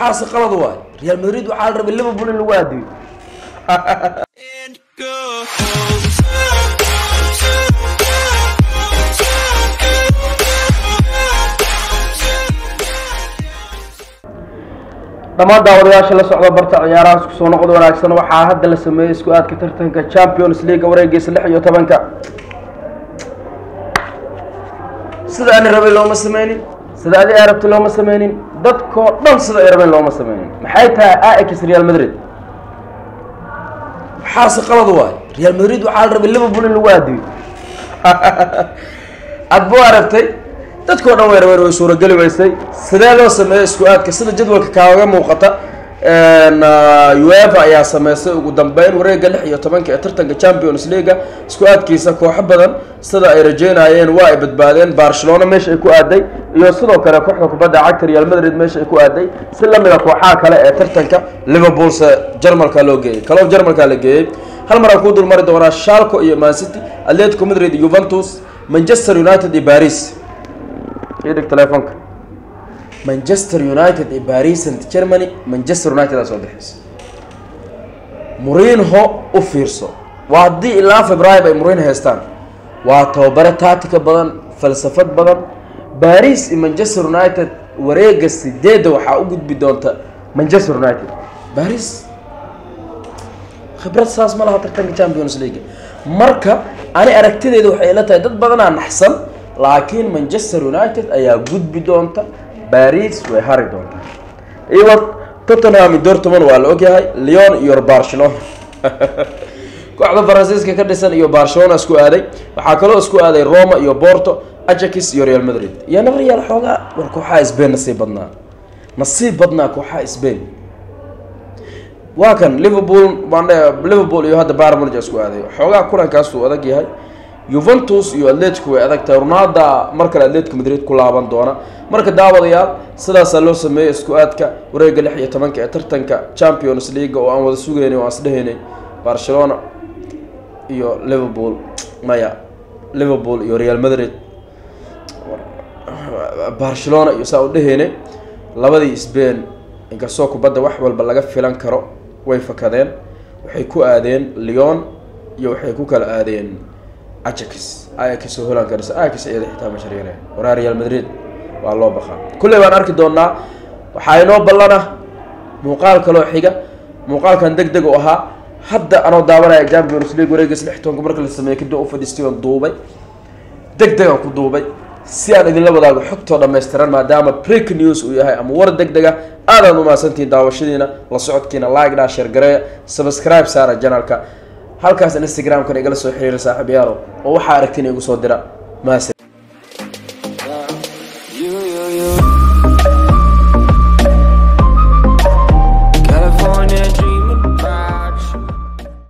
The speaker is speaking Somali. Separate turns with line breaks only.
waxaase qalad waay real madrid waxaa la rabay liverpool in lagu aadiyo dhammaan daawadayaasha la socda barta ciyaarahaas kusoo noqod wanaagsan waxaa hadda la sameeyey isku aadka tartanka champions league wareegiisa lix iyo tobanka sida ani rabay looma sameynin sida adi ay rabtay looma sameynin dadkoo dhan sida ay rabeen looma sameynin maxay tahay ax real madrid waxaase qalad waay real madrid waxaa la rabay liverpool in lagu aadiyo adba waa rabtay dadkao dhan way rabeen way suurageli weysay sidee loo sameeyey isku aadka sida jadwalka kaaga muuqata uefa ayaa sameysay ugu dambeyn wareega lix iyo tobanka ee tartanka champions leaga isku aadkiisa kooxo badan sida ay rajeynayeen waa ay badbaadeen barcelona meesha ay ku aaday iyo sidoo kale kooxda kubadda cagta real madrid meesha ay ku aaday si lamida kooxaha kale ee tartanka liverpoolse jarmalka loo geeyey kalof jarmalka la geeyey hal mar aan kuu dul mari doonaa shalco iyo mancity atletico madrid juventus manchester united iyo paris idhig telefonka manchester united iyo paris st germany manchester united aa soo bixaysa murinho u fiirso waa haddii ilaa february ay murin haystaan waa tababare taatika badan falsafad badan paris iyo manchester united wareega sideedda waxaa u gudbi doonta manchester united paris khibrad saas ma laha tartanka champions league marka ani aragtideeda waxay ila tahay dad badanaa naxsan laakiin manchester united ayaa gudbi doonta baris way hari doontaa iwa tottenham dortmund waa la ogyahay leon iyo barcelona kooxda faransiiska ka dhisan iyo barcelona isku aaday waxaa kaloo isku aaday roma iyo porto ajax iyo real madrid iyana real xoogaa war kooxaha sbain nasiib badnaa nasiib badnaa kooxaha sbain waa kan liverpool liverpool iyo hadda barmage isku aaday xoogaa kulankaasuu adag yahay juventus iyo atletico way adag tahay ronalda mar kale atletico madrid ku laaban doona marka daawadayaal sidaasaa loo sameeyey isku aadka wareega lix iyo tobanka ee tartanka champions league oo aan wada sugeynay oo aan isdhehaynay barcelona iyo liverpool maya liverpool iyo real madrid barcelona iyo saa u dhehaynay labadii sbain inkastoo kubadda wax walba laga filan karo way fakadeen waxay ku aadeen leon iyo waxay ku kala aadeen ajax ayax oo holanka dhisa ayax iyada xitaa masharyare waraa real madrid waa loo baqaa kulley baan arki doonaa waxaa inoo ballana muuqaal kaloo xiga muuqaalkan deg deg u ahaa hadda anoo daawanaya champions league wareegiis lix tobanka marka la sameeyey kadib u fadhiistay oon duubay deg degaan ku duubay si aan idinla wadaago xogtoo dhammaystiran maadaama break news uu yahay ama war deg dega aadaan umahadsantihiin daawashadiina la socodkiina like dhaa sheergareeya subscribe saara janalka halkaas instagramkan igala soo xiriira saaxiib yaalo oo waxaa aragtina igu soo dira maase